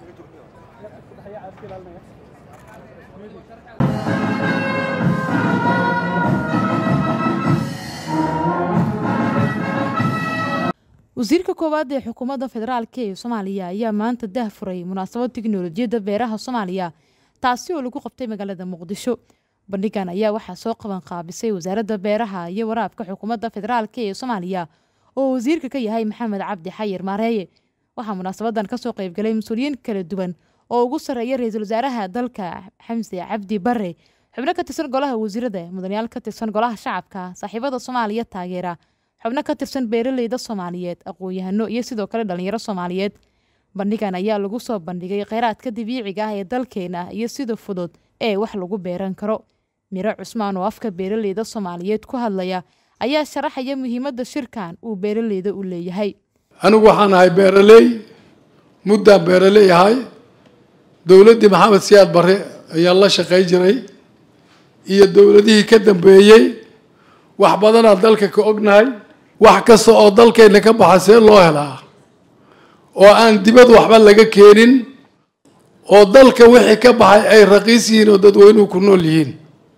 wasiirka koowaad ee xukuumadda federaalk ee soomaaliya ayaa maanta dah furay munaasabad tiknolojiyadda beeraha soomaaliya taasi oo lagu qabtay magaalada muqdisho bandhigan ayaa waxaa soo qaban qaabisay wasaaradda beeraha iyo waraabka xukuumadda federaalk ee soomaaliya oo wasiirka ka yahay maxamed cabdi xayir maareeye waxaa munaasabadan kasoo qeybgalay mas-uuliyiin kala duwan oo ugu sarreeya ra-iisul wasaaraha dalka xamse cabdi bare xubno ka tirsan golaha wasiirada mudanayaal ka tirsan golaha shacabka saaxiibada soomaaliya taageera xubno ka tirsan beeraleyda soomaaliyeed aqoon-yahano iyo sidoo kale dhalinyaro soomaaliyeed bandhigan ayaa lagu soo bandhigay kheyraadka dabiiciga ah ee dalkeena iyo sida fudud ee wax lagu beeran karo miro cusmaan oo afka beeraleyda soomaaliyeed ku hadlaya ayaa sharaxaya muhiimadda shirkan uu beeraleyda u leeyahay anigu waxaan ahay beeraley muddaan beeraley ahay dowladdii maxamed siyaad barre ayaan la shaqay jiray iyo dowladihii ka dambeeyey wax badanaa dalka ka ognahay wax kasta oo dalkeenna ka baxa see loo helaa oo aan dibad waxba laga keenin oo dalka wixii ka baxay ay raqiis yihiin oo dadweynuhu ku nool yihiin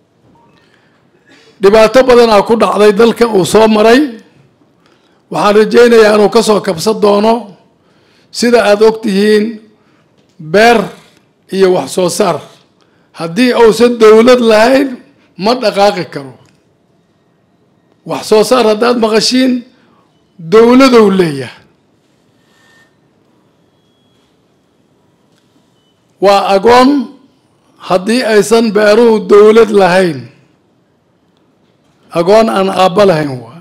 dhibaato badanaa ku dhacday dalka uu soo maray waxaan rajaynayaa inuu ka soo kabsan doono sida aada og tihiin beer iyo wax soo saar haddii uusan dowlad lahayn ma dhaqaaqi karo wax soo saar haddaad maqashiin dowladow leeyahay waa agoon haddii aysan beeruhu dowlad lahayn agoon aan aabba lahayn waa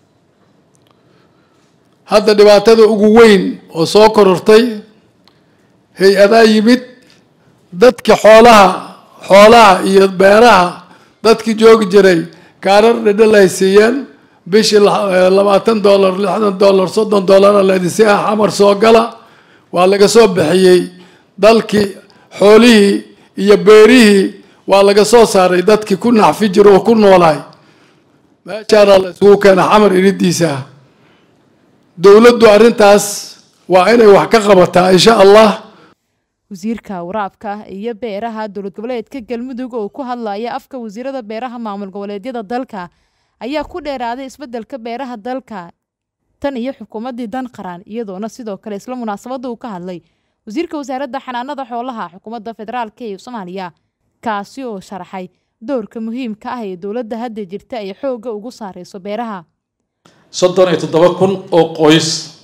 hadda dhibaatada ugu weyn oo soo korortay hay-adaa yimid dadki xoolaha xoolaha iyo beeraha dadkii joogi jiray kaarar dhedhel ay siiyeen bishii labaatan dollar lixdan dollar soddon dollara laydinsi ah xamar soo gala waa laga soo bixiyey dalkii xoolihii iyo beerihii waa laga soo saaray dadkii ku naxfi jira oo ku noolaay meeshaana la isugu keena xamar iridiisa dowladdu arrintaas waa inay wax ka qabataa insha allah wasiirka waraabka iyo beeraha dowlad goboleedka galmudug oo ku hadlaya afka wasiirada beeraha maamul goboleedyada dalka ayaa ku dheeraaday isbeddelka beeraha dalka tan iyo xukuumaddii dan qaran iyadoona sidoo kale isla munaasabadda uu ka hadlay wasiirka wasaaradda xanaanada xoolaha xukuumadda federaalk ee soomaaliya kaasi oo sharaxay doorka muhiimka ah ee dowladda hadda jirta ay xoogga ugu saareyso beeraha soddon iyo toddoba kun oo qoys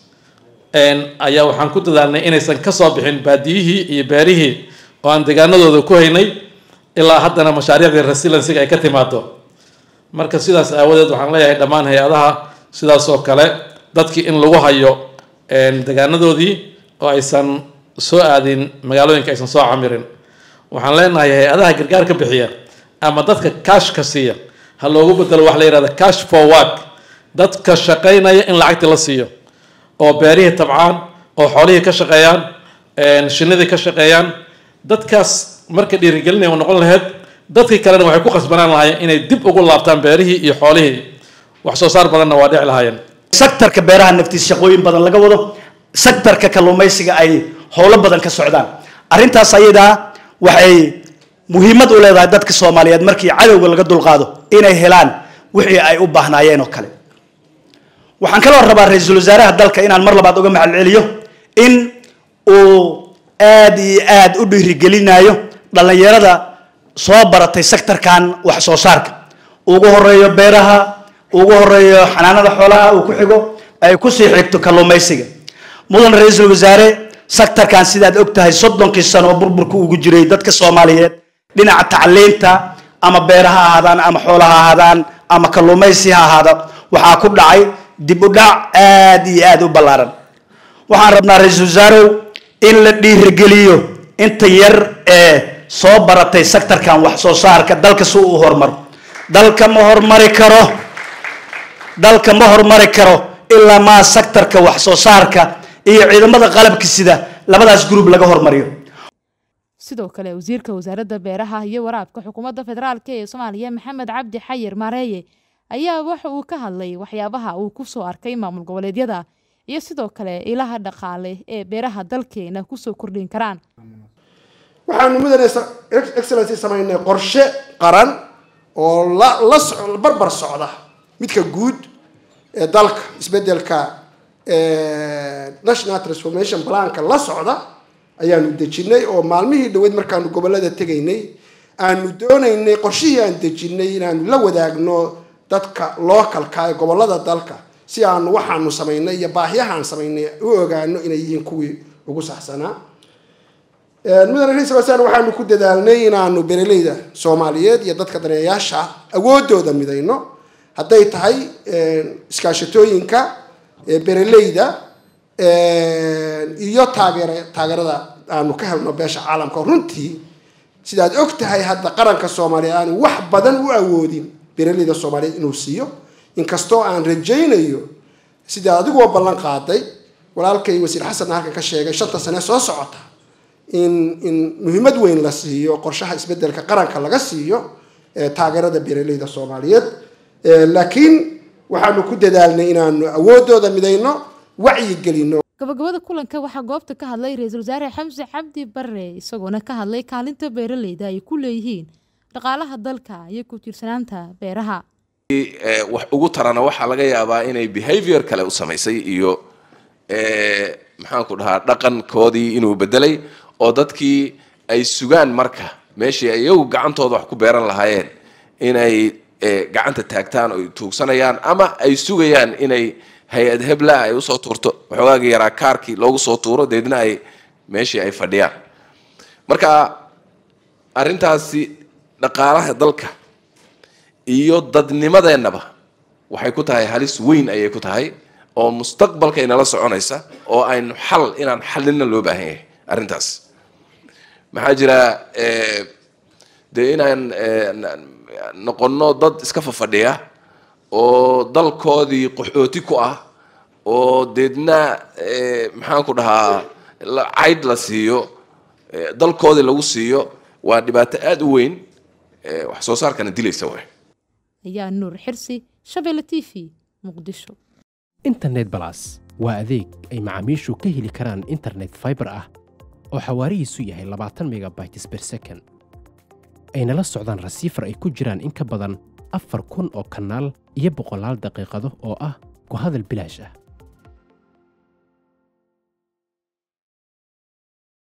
ayaa waxaan ku dadaalnay inaysan ka soo bixin baadiyihii iyo beerihii oo aan deegaanadooda ku haynay ilaa haddana mashaariicdii resilensiga ay ka timaado marka sidaas aawadeed waxaan leeyahay dhammaan hay-adaha sidaas oo kale dadkii in lagu hayo deegaanadoodii oo aysan soo aadin magaalooyinka aysan soo camirin waxaan leenahay hay-adaha gargaar ka bixiya ama dadka cashka siiya ha loogu bedelo wax la yihahda cash for work dadka shaqaynaya in lacagtii la siiyo oo beerihii tabcaan oo xoolihii ka shaqeeyaan shinidii ka shaqeeyaan dadkaas marka dhiirigelinaya u noqon lahayd dadkii kalena waxay ku khasbanaan lahaayeen inay dib ugu laabtaan beerihii iyo xoolihii wax soo saar badanna waa dhici lahaayeen sektarka beeraha naftiisa shaqooyin badan laga wado sektarka kalluumaysiga ay howlo badan ka socdaan arrintaas ayadaa waxay muhiimad u leedahay dadka soomaaliyeed markii cadowga laga dulqaado inay helaan wixii ay u baahnaayeen oo kale waxaan kaloo rabaa ra-iisul wasaaraha dalka inaan mar labaad uga mahad celiyo in uu aada iyo aada u dhiirigelinayo dhallinyarada soo baratay sektarkan wax soo saarka ugu horeeyo beeraha ugu horeeyo xanaanada xoolaha uu ku xigo ay kusii xigto kalluumaysiga mudan ra-iisul wasaare sektarkan sidaad og tahay soddonkii sano oo burburka ugu jiray dadka soomaaliyeed dhinaca tacliinta ama beera ha ahaadaan ama xoola ha ahaadaan ama kalluumaysi ha ahaada waxaa ku dhacay dib u dhac aada iyo aada u ballaaran waxaan rabnaa ra-iisul wasaarow in la dhiirigeliyo inta yar ee soo baratay sektarkan wax soo saarka dalka si uu horumaro dalka ma horumari karo dalka ma horumari karo ilaa maa sektarka wax soo saarka iyo ciidamada qalabka sida labadaas group laga hormariyo sidoo kale wasiirka wasaaradda beeraha iyo waraabka xukuumadda federaalk ee soomaaliya maxamed cabdi xayir maareeye ayaa waxa uu ka hadlay waxyaabaha uu ku soo arkay maamul goboleedyada iyo sidoo kale ilaha dhaqaale ee beeraha dalkeena kusoo kordhin karaan waxaanu mudane excellency samaynay qorshe qaran oo la la so barbar socda midka guud ee dalka isbedelka national transformation planka la socda ayaanu dejinay oo maalmihii dhaweyd markaanu gobolada tegaynay aanu doonaynay qorshihii aan dejinay inaanu la wadaagno dadka localka ee gobolada dalka si aanu waxaanu samaynay iyo baahiyahaan samaynay u ogaano inay yihiin kuwii ugu saxsanaa mudane ra-isul wasaare waxaanu ku dadaalnay inaanu bereleyda soomaaliyeed iyo dadka daneeyaasha awoodooda midayno hadday tahay iskaashatooyinka bereleyda iyo taageer taageerada aanu ka helno beesha caalamka runtii sidaad og tahay hadda qaranka soomaaliya aanu wax badan u awoodin bereleyda soomaaliyeed inuu siiyo inkastoo aan rajaynayo sidaa adigoo ballan qaaday walaalkay wasiir xasanna halkan ka sheegay shanta sane soo socota in in muhiimad weyn la siiyo qorshaha isbedelka qaranka laga siiyo taageerada bereleyda soomaaliyeed laakiin waxaanu ku dadaalnay inaanu awoodooda midayno wacyi gelino gabagabada kulanka waxaa goobta ka hadlay ra-iisul wasaare xamse cabdi bare isagoona ka hadlay kaalinta beeraleyda ay ku leeyihiin dhaqaalaha dalka iyo ku tiirsanaanta beeraha wax ugu tarana waxaa laga yaabaa inay behavior kale u samaysay iyo maxaan ku dhahaa dhaqankoodii inuu bedelay oo dadkii ay sugaan marka meeshii ay iyagu gacantooda wax ku beeran lahaayeen inay gacanta taagtaan oo tuugsanayaan ama ay sugayaan inay hay-ad hebla ay usoo tuurto waxoogaagii yaraa kaarkii loogu soo tuuro deedna ay meeshii ay fadhiyaan marka arrintaasi dhaqaalaha dalka iyo dadnimadeennaba waxay ku tahay halis weyn ayay ku tahay oo mustaqbalka inala soconaysa oo aynu xal inaan xalina loo baahan yahay arrintaas maxaa jira dee inaan noqono dad iska fafadhiya oo dalkoodii qaxooti ku ah oo deedna maxaan ku dhahaa cayd la siiyo dalkoodii lagu siiyo waa dhibaato aada u weyn wax soo saarkana dilaysa way ayaa nuur xirsi shabeelle t v muqdisho internet balas waa adeeg ay macaamiishu ka heli karaan internet fiber ah oo xawaarihiisu yahay labaatan megabytes per second ayna la socdaan rasiifar ay ku jiraan in ka badan afar kun oo kanaal iyo boqolaal daqiiqado oo ah ku hadal bilaash ah